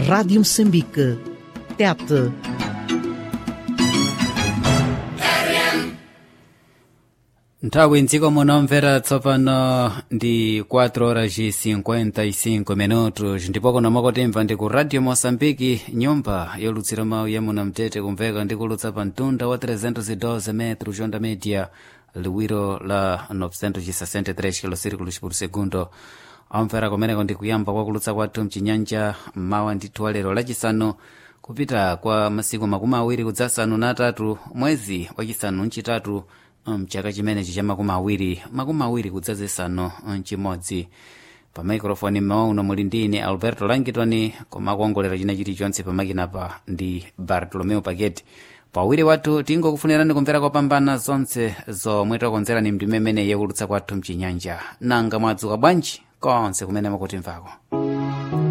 Rádio Moçambique. Tete. nthawi mdziko munomvera tsopano ndi 4 horas e 55 minutos ndipo kuno mwakotimva ndi ku radio moçambike nyumba yolutsira mawu ya munamtete kumveka ndi kulutsa pa mtunda wa 312 metro jonda media liwiro la 963 kilosirikulos por segundo amvera kumeneko ndi kuyamba kwa kulutsa kwathu mchinyanja mawa ndithu wa lero lachisanu kupita kwa masiku makumi awiri kudzasanu na atatu mwezi wachisanu mchitatu mchaka chimenechi cha makumi awiri makumi awiri kudzazisanu mchimodzi pa maikrofoni mmawa uno muli ndi ine alberto langitoni koma akuongolera china chilichonse pamakinapa ndi bartolomeo paketi pawiri wathu tingokufunirani kumvera kopambana zonse zomwe takonzerani mndime imene yakulutsa kwathu mchinyanja nanga mwadzuka bwanji konse kumene mukutimvako